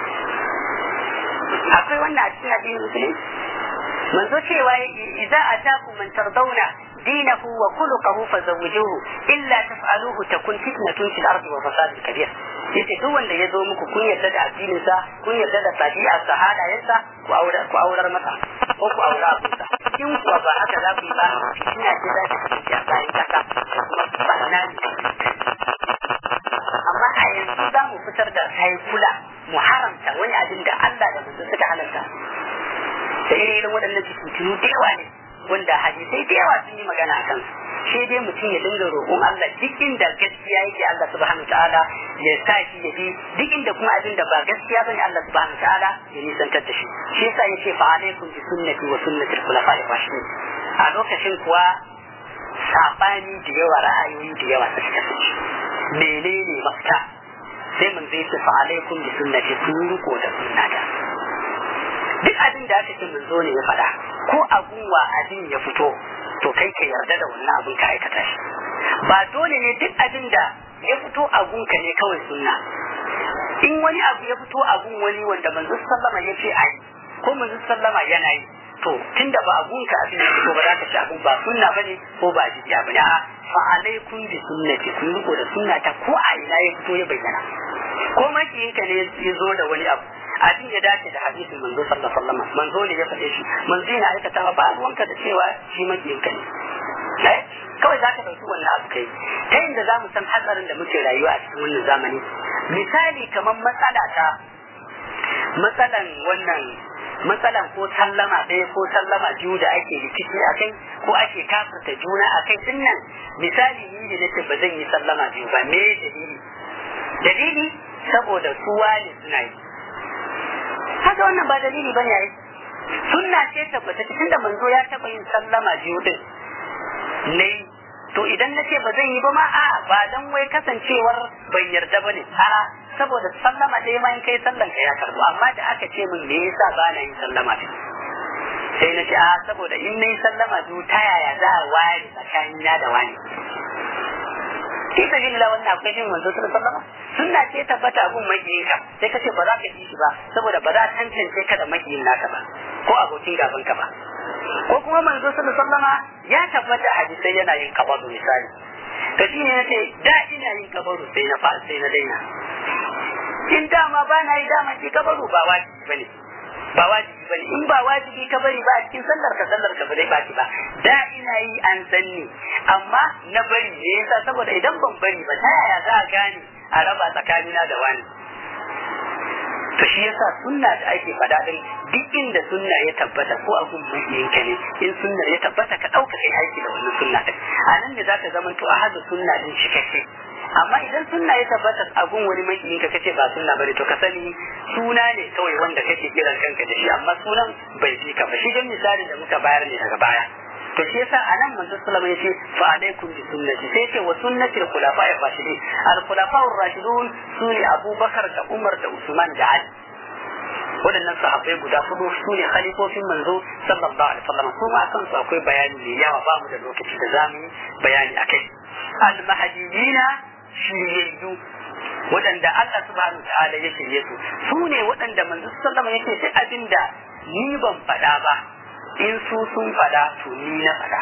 akwai wannan a cikin addinin musulunci manzo cewa idza atakum man tardawna دينه وخلقه فزوجوه إلا تفعلوه تكون فتنة في الأرض وفساد كبير yace duk wanda ya zo muku kun yarda da addininsa kun yarda da tabi'a sa halayensa ku aurar ku aurar masa ko ku aura abinsa in kuwa ba haka za ku yi ba ina ce za ki kasance a bayan kasa ba na amma a yanzu za mu fitar da haikula mu haramta wani abin da Allah da mutum suka halarta da irin waɗannan fitintunu da yawa ne wanda hadisai da yawa sun yi magana a kansu shi dai mutum ya dinga roƙon Allah duk inda gaskiya yake Allah subhanahu ta'ala ya sa shi ya bi duk inda kuma abin da ba gaskiya bane Allah subhanahu ta'ala ya nisantar da shi shi yasa yace fa alaikum bi sunnati wa sunnati al-khulafa'i rashidin a lokacin kuwa sabani da yawa ra'ayoyi da yawa suka kasance menene mafita sai mun zai ce fa alaikum bi sunnati kun riko da sunnata duk abin da aka ce mun zo ne ya faɗa ko abun wa abin ya fito to kai ka yarda da wannan abin ka aikata shi ba dole ne duk abin da ya fito abun ka ne kawai sunna in wani abu ya fito abun wani wanda manzo sallama ya ce ai ko manzo sallama yana yi to tunda ba abun ka abin ya fito ba za ka ci abun ba sunna bane ko ba jiya bane a fa alaikum bi sunnati kun riko da sunnata ko a ina ya fito ya bayyana ko makiyinka ne ya zo da wani abu abin ya dace da hadisin manzo sallallahu alaihi wasallam manzo ne ya faɗe shi manzo yana aikata ba ruwanka da cewa shi makiyinka ne kawai za ka ɗauki wannan abu kai ta inda za mu san hatsarin da muke rayuwa a cikin wannan zamani misali kamar matsala ta matsalan wannan matsalan ko sallama ɗaya ko sallama biyu da ake rikici a kai ko ake kafirta juna a kai din nan misali ni da nace ba zan yi sallama biyu ba me dalili dalili saboda su wani suna yi haka wannan ba dalili ba ne sunna ce tabbata cikin da manzo ya taɓa yin sallama biyu din ne to idan na ce ba zan yi ba ma a ba dan wai kasancewar bai yarda ba ne a saboda sallama ɗaya ma in kai sallan ka ya karbu amma da aka ce min me yasa ba na yin sallama biyu sai na ce a saboda in na yi sallama biyu ta yaya za a ware tsakanina da wani fi sabilillah wannan akwai jin manzo sallallahu alaihi wasallam sunna ce tabbata abun makiyin ka sai kace ba za ka ji shi ba saboda ba za ka tantance ka da makiyin naka ba ko abokin gaban ka ba ko kuma manzo sallallahu alaihi wasallam ya tabbata hadisai yana yin kabaru misali to shi ne nace da ina yin kabaru sai na fa sai na daina in dama ba na yi dama ki kabaru ba wajibi bane ba wajibi bane in ba wajibi ka bari ba a cikin sallar ka sallar ka ba zai baki ba da ina yi an sanni amma na bari ne yasa saboda idan ban bari ba ta yaya za a gane a raba tsakanina da wani to shi yasa sunna da ake faɗa din duk inda sunna ya tabbata ko a gun mabiyanka ne in sunna ya tabbata ka ɗauka kai aiki da wannan sunna din a nan ne zaka zama to a hada sunna din cikakke amma idan sunna ya tabbata a gun wani makiyinka kace ba sunna bane to ka sani suna ne kawai wanda kake kiran kanka da shi amma sunan bai bi ka ba shi dan misali da muka bayar ne daga baya to shi yasa anan manzo sallama yace fa alaikum bi sunnati sai ce wa sunnati al-khulafa ar-rashidin al-khulafa ar-rashidun sune Abubakar da Umar da Usman da Ali waɗannan sahabbai guda hudu su ne khalifofin manzo sallallahu alaihi wasallam su ma kan su akwai bayani mai yawa ba mu da lokaci da zamu yi bayani akai al-mahdiyina shiryayyu waɗanda Allah subhanahu wa ta'ala ya shirye su su ne waɗanda manzo sallallahu alaihi wasallam yake duk abinda ni ban faɗa ba in su sun faɗa to ni na faɗa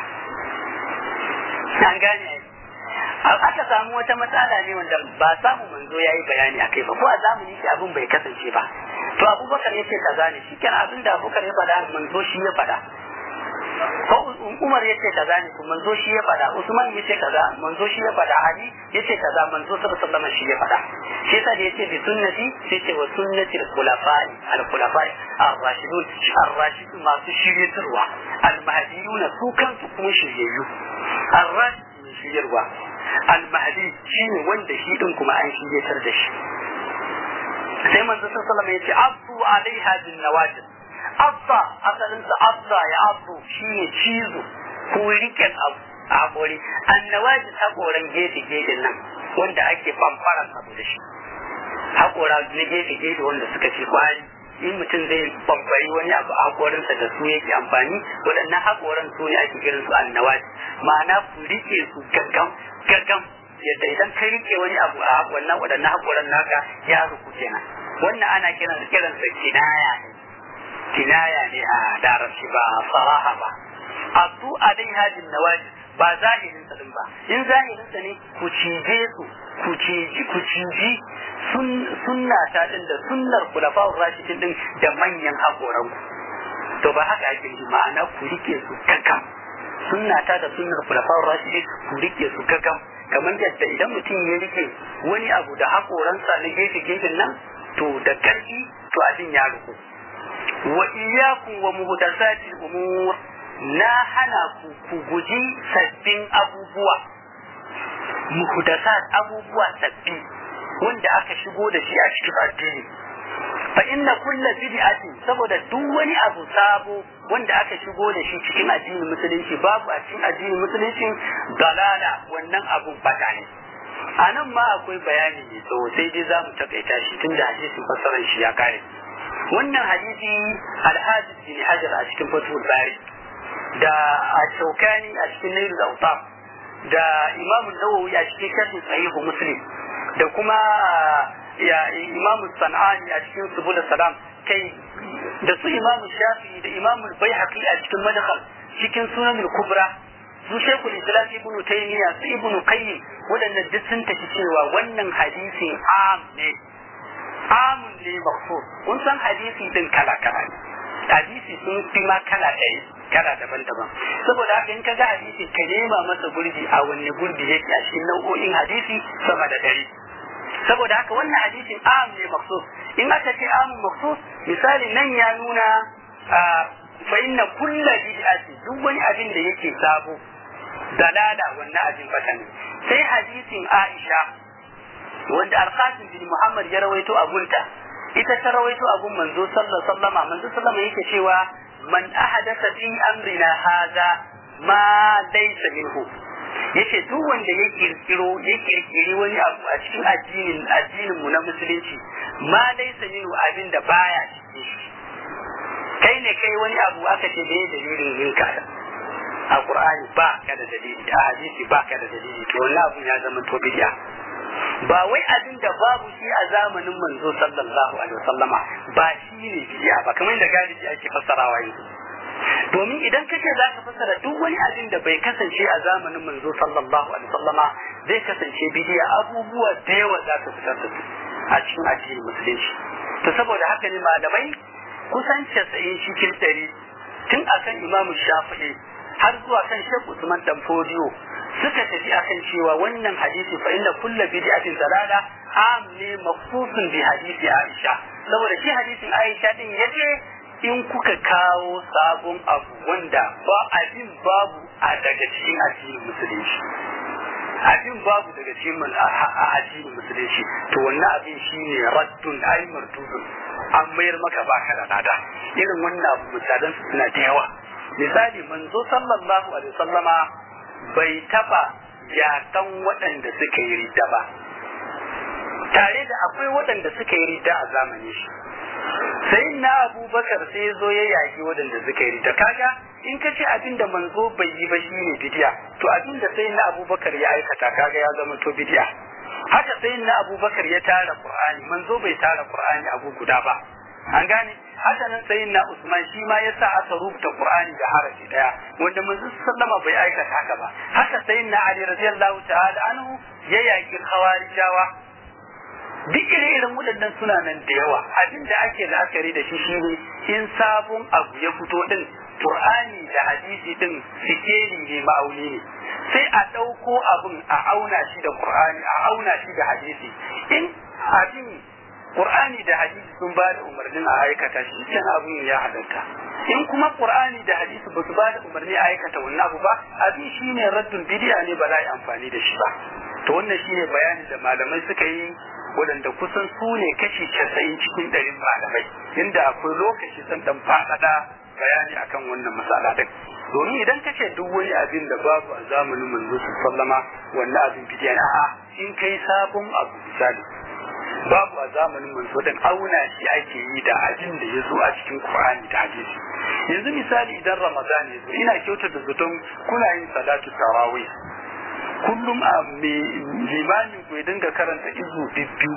an gane aka samu wata matsala ne wanda ba samu manzo ya yi bayani a kai ba ko a zamani shi abin bai kasance ba to abubakar ya ce kaza ne shi kenan abin da abubakar ya faɗa manzo shi ya faɗa ko umar ya ce kaza ne to manzo shi ya faɗa usman ya ce kaza manzo shi ya faɗa ali ya ce kaza manzo sallallahu alaihi shi ya faɗa shi yasa da yace bi sunnati sai ce wa sunnati al-khulafa'i al-khulafa'i ar-rashidun ar-rashidun masu shiryatarwa al-mahdiyuna su kansu kuma shiryayyu ar-rashidun shiryarwa al-mahdi shine wanda shi din kuma an shiryatar da shi sai manzo sallallahu alaihi ya ce abu alaiha bin nawajib abba asalinsa abba ya abu shine cizo ko riken abu a haƙori annawaji haƙoran gefe gefe nan wanda ake bambaran abu da shi haƙora na gefe gefe wanda suka ce kwari in mutum zai bambari wani abu a haƙorinsa da su yake amfani waɗannan haƙoran su ne ake kiran su annawaji ma'ana ku rike su gaggam gaggam yadda idan ka rike wani abu a wannan waɗannan haƙoran naka ya ruku kenan wannan ana kiran kiransa kinaya ne kinaya ne a larabci ba faraha ba abu alaiha bin nawajid ba zahirin sa din ba in zahirin sa ne ku cije su ku ciji ku ciji sunna ta din da sunnar kulafa'ur rashidin din da manyan hakoran ku to ba haka ake yi ma'ana ku rike su gaggam sunna ta da sunnar kulafa'ur rashidin ku rike su gaggam kamar yadda idan mutum ya rike wani abu da hakoransa na gefe gefen nan to da karfi to abin ya ruku wa iyyakum wa muhdathatil umur na hana ku ku guji sabbin abubuwa muhdathat abubuwa sabbi wanda aka shigo da shi a cikin addini fa inna kullu bid'atin saboda duk wani abu sabo wanda aka shigo da shi cikin addinin musulunci babu a cikin addinin musulunci dalala wannan abun bata ne a nan ma akwai bayani mai tsawo sai dai za mu takaita shi tun da hadisin fassarar shi ya kare wannan hadisi alhaji bin hajar a cikin fatul bari da a shaukani a cikin nail zauta da imam nawawi a cikin sharhin sahihu muslim da kuma ya imam sanani a cikin subul salam kai da su imam shafi da imam baihaqi a cikin madkhal cikin sunan kubra su shekul islam ibn taymiya su ibn qayyim waɗannan duk sun tafi cewa wannan hadisin am ne amun ne makhsus kun san hadisi din kala kala ne hadisi sun fi ma kala ɗaya kala daban-daban saboda haka in ka ga hadisi ka nema masa gurbi a wanne gurbi yake a cikin nau'o'in hadisi sama da ɗari saboda haka wannan hadisin am ne makhsus in aka ce amun makhsus misali nan ya nuna fa inna kulla bid'ati duk wani abin da yake sabo dalala wannan abin bata ne sai hadisin Aisha wanda Al-Qasim bin Muhammad ya rawaito a gunta ita ta rawaito a gun manzo sallallahu sallama manzo sallama yake cewa man ahadatha fi amrina hadha ma laysa minhu yace duk wanda ya kirkiro ya kirkiri wani abu a cikin addinin addinin mu na musulunci ma laysa minhu abin da baya cikin shi kai ne kai wani abu aka ce da dalilin yin ka a qur'ani ba ka da dalili a hadisi ba ka da dalili to wannan abu ya zama to bid'a ba wai abin da babu shi a zamanin manzo sallallahu alaihi wasallama ba shi ne bid'a ba kamar da galibi ake fassarawa yanzu domin idan kace za ka fassara duk wani abin da bai kasance a zamanin manzo sallallahu alaihi wasallama zai kasance bid'a abubuwa da yawa za ka fitar da su a cikin addinin musulunci to saboda haka ne malamai kusan casa'in cikin ɗari tun akan imamu shafi'i har zuwa kan shek usman dan fodiyo suka tafi akan cewa wannan hadisi fa inna kullu bid'atin dalala am ne mafsusun bi hadisi aisha saboda shi hadisin aisha din yace in kuka kawo sabon abu wanda ba abin babu a daga cikin addinin musulunci abin babu daga cikin addinin musulunci to wannan abin shine raddun ay mardudun an mayar maka baka da lada irin wannan abu misalan su suna da yawa misali manzo sallallahu alaihi wasallama bai taba yakan waɗanda suka yi ridda ba tare da akwai waɗanda suka yi ridda a zamanin shi sai na abubakar sai zo ya yaki waɗanda suka yi ridda kaga in ka ce abin da manzo bai yi ba shi ne bidiya to abin da sai na abubakar ya aikata kaga ya zama to bidiya haka sai na abubakar ya tara qur'ani manzo bai tara qur'ani abu guda ba an gane haka nan sai na usman shi ma yasa aka rubuta qur'ani da harafi daya wanda manzo sallama bai aikata haka ba haka sai na ali radiyallahu ta'ala anhu ya yaki khawarijawa duk irin waɗannan suna nan da yawa abin da ake la'akari da shi shine in sabon abu ya fito din Qur'ani da hadisi din sikeli ne ma'auni ne sai a ɗauko abin a auna shi da Qur'ani a auna shi da hadisi in abin Qur'ani da hadisi sun ba da umarnin a aikata shi kan abin ya halatta in kuma Qur'ani da hadisi ba su ba da umarni a aikata wannan abu ba abin shine raddun bidiya ne ba za a yi amfani da shi ba to wannan shine bayanin da malamai suka yi waɗanda kusan su ne kashi casa'in cikin ɗarin malamai inda akwai lokaci san dan faɗaɗa bayani akan wannan matsala din domin idan ka ce duk wani abin da babu a zamanin manzo sallama wannan abin bidiya ne a'a in kai sabon abu misali babu a zamanin manzo din auna shi ake yi da abin da ya zo a cikin Qur'ani da hadisi yanzu misali idan Ramadan ya zo ina kyautata zaton kuna yin salatu tarawih kullum a limamin ku ya dinga karanta izu biyu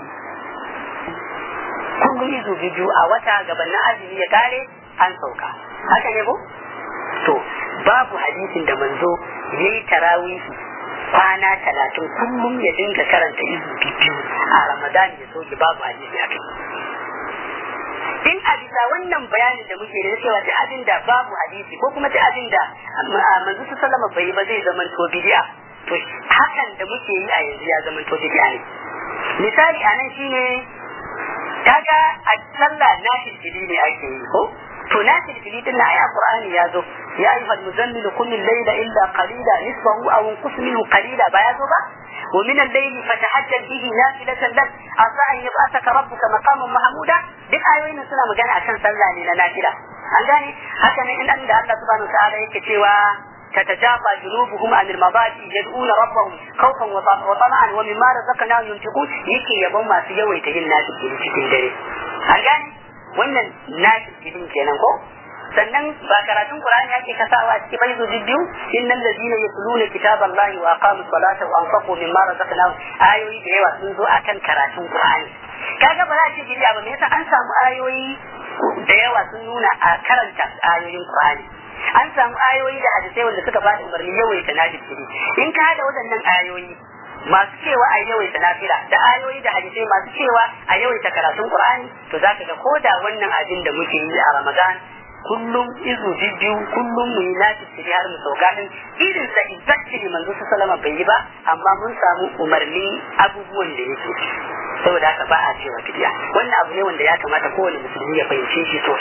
kullum izu biyu a wata gabanin azumi ya kare an sauka haka ne ko to babu hadisin da manzo ya yi tarawihi kwana talatin kullum ya dinga karanta izu biyu a ramadan ya soke babu hadisi a kai in a bisa wannan bayanin da muke da cewa ta abin da babu hadisi ko kuma ta abin da manzo su sallama bai ba zai zama to bidi'a to hakan da muke yi a yanzu ya zama to bidi'a ne misali a nan shine kaga a sallah na filfili ne ake yi ko to na filfili din na aya qur'ani ya zo ya ayyuhal muzammilu qum al-layla illa qalila nisfahu aw inqus minhu qalila ba ya zo ba ومن الليل فتهجد به نافلة لك عسى أن يبعثك ربك مقاما محمودا duk ayoyin suna magana akan sallah ne na nafila an gane haka ne in da Allah subhanahu wa ta'ala yake cewa تتجافى جنوبهم عن المضاجع يدعون ربهم خوفا وطمعا ومما رزقناهم ينفقون yake yabon masu yawaita yin nafi cikin dare an gane wannan nafi cikin kenan ko sannan ba karatun Qur'ani yake kasawa cikin faizu biyu innal ladina yatluna kitaballahi wa aqamus salata wa anfaqu mimma razaqnahum ayoyi da yawa sun zo akan karatun Qur'ani kaga ba za a ce bidiya ba me yasa an samu ayoyi da yawa sun nuna a karanta ayoyin Qur'ani an samu ayoyi da hadisai wanda suka bada umarni yawaita nafili in ka hada waɗannan ayoyi masu cewa a yawaita nafila da ayoyi da hadisai masu cewa a yawaita karatun Qur'ani to zaka ga koda wannan abin da muke yi a Ramadan kullum izu biyu kullum mu yi nafi su har mu sauka din irin sa exactly manzo sallama bai yi ba amma mun samu umarnin abubuwan da yake saboda haka ba a cewa fidiya wannan abu ne wanda ya kamata kowane musulmi ya fahimce shi sosai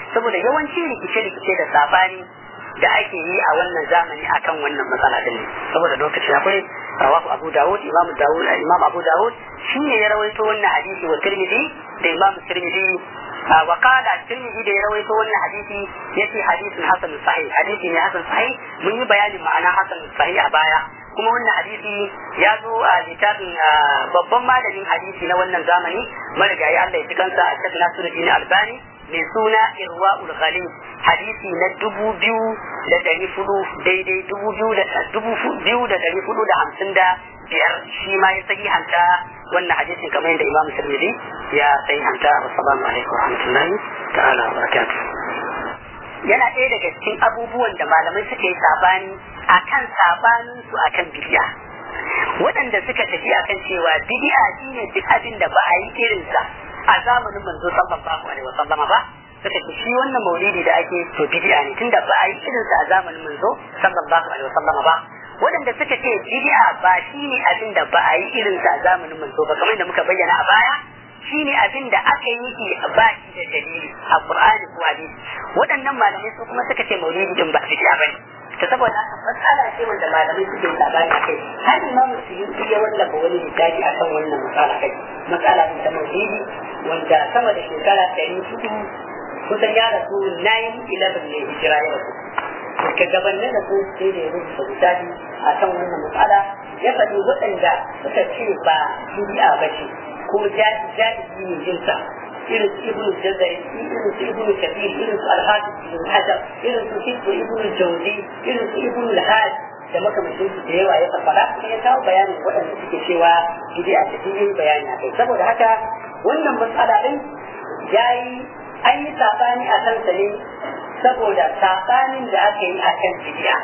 saboda yawanci rikice-rikice da sabani da ake yi a wannan zamani akan wannan matsala din saboda lokaci akwai rawahu abu dawud imam dawud imam abu dawud shi ne ya rawaito wannan hadisi wa tirmidhi da imam tirmidhi wa qala tirmidhi da ya rawaito wannan hadisi yace hadisin hasan sahih hadisi ne hasan sahih mun yi bayanin ma'ana hasan sahih a baya kuma wannan hadisi ya zo a littafin babban malamin hadisi na wannan zamani marigayi Allah ya fi kansa a cikin Nasiruddin Albani mai suna Irwa'ul Ghalib hadisi na dubu biyu da dari fudu daidai dubu biyu da dubu biyu da dari fudu da hamsin da biyar shi ma ya sahihanta wannan hadisin kamar yadda Imam Tirmidhi ya sahihanta assalamu alaikum wa rahmatullahi ta'ala wa barakatuh yana ɗaya daga cikin abubuwan da malamai suka yi sabani akan sabanin su akan bidiya waɗanda suka tafi akan cewa bidi'a shine duk abin da ba a yi irinsa a zamanin manzo sallallahu alaihi wasallama ba suka ce shi wannan maulidi da ake to bid'a ne tunda ba a yi irinsa a zamanin manzo sallallahu alaihi wasallama ba waɗanda suka ce bid'a ba shi ne abin da ba a yi irinsa a zamanin manzo ba kamar da muka bayyana a baya shi ne abin da aka yi shi ba shi da dalili a qur'ani ko hadisi waɗannan malamai su kuma suka ce maulidi din ba bid'a bane ta saboda haka matsala ce wanda malamai suke labari a kai har imamu suyuti ya wallafa wani littafi a kan wannan matsala kai matsala ne ta maulidi wanda sama da shekara ɗari hudu kusan ya rasu 9-11 ne hijira ya rasu ka gabanin da sun sai da ya rubuta littafi a kan wannan matsala ya faɗi waɗanda suka ce ba bid'a ba ce ko jaji ne jinsa irin su ibnu jazari irin su ibnu kabir irin su alhaji ibn hajar irin su hibbu ibnu jawzi irin su ibnu alhaj da makamashin su da yawa ya fafara kuma ya kawo bayanin waɗanda suke cewa bid'a ta yin bayani a kai saboda haka wannan matsala din yayi an yi sabani a kansa ne saboda sabanin da aka yi a kan bid'a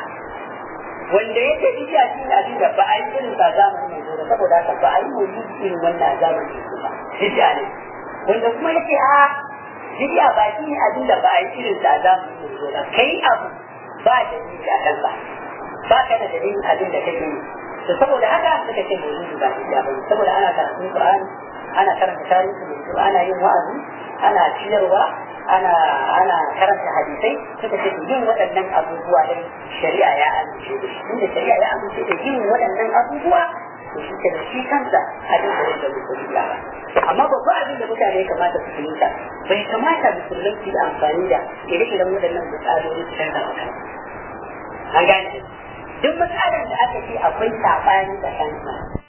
wanda ya ce bid'a shi ne abin da ba a yi irin ba zamanin mai zuwa saboda haka ba a yi mai irin wannan a zamanin su ba bid'a ne wanda kuma ya ce a bid'a ba shi ne abin da ba a yi irin sa a zamanin mai zuwa kai abu ba da ni a kansa ba ka da dalilin abin da kake yi to saboda haka suka ce mai ba bid'a ba saboda ana karatun Qur'ani ana karanta tarihi mai ana yin wa'azi ana ciyarwa ana ana karanta hadisai suka ce yin waɗannan abubuwa din shari'a ya amince da shi inda shari'a ya amince da yin waɗannan abubuwa to shi ke da shi kansa abin da yake musulmi ba amma babba abin da mutane ya kamata su fahimta bai kamata musulmai su yi amfani da ire-iren waɗannan matsaloli su canza maka an gane duk matsalar da aka ce akwai saɓani tsakanin